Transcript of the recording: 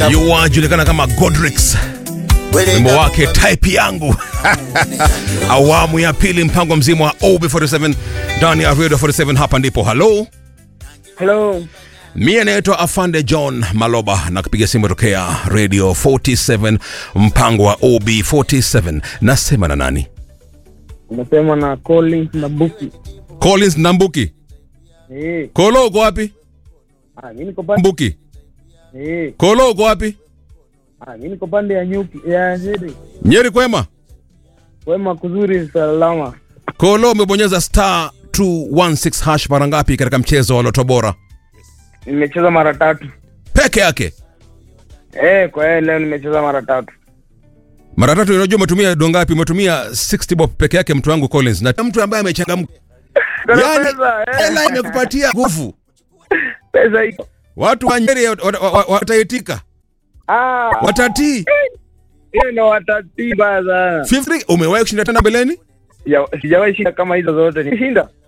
yuwajulikana kama Godrix, wimbo wake type yangu awamu ya pili, mpango mzima wa OB47 ndani ya Radio 47. Hapa ndipo halo, Hello. mie naitwa Afande John Maloba na kupiga simu tokea Radio 47, mpango wa OB47. Nasema na nani? Unasema na Collins na Buki. Collins Nambuki. Eh, Kolo uko wapi? ah mimi niko pande Mbuki. eh, Kolo uko wapi? ah mimi niko pande ya nyuki ya Nyeri. Nyeri kwema? Wema kuzuri salama. Kolo umebonyeza star 216 hash mara ngapi katika mchezo wa Loto Bora? Nimecheza mara tatu. Peke yake. Eh, kwa hiyo leo nimecheza mara tatu. Mara tatu unajua umetumia do ngapi? Umetumia 60 bob peke yake mtu wangu Collins. Na mtu ambaye amechangamka. Kuna Yaani pesa, eh. hela imekupatia nguvu. Pesa iko. Watu wa Nyeri wat- wat- wat- wataitika. Ah, Watatii. hiyo ndo watatiba sana. 50 umewahi kushinda tena mbeleni? Sija- Sijawahi shinda kama hizo zote. Nishinda.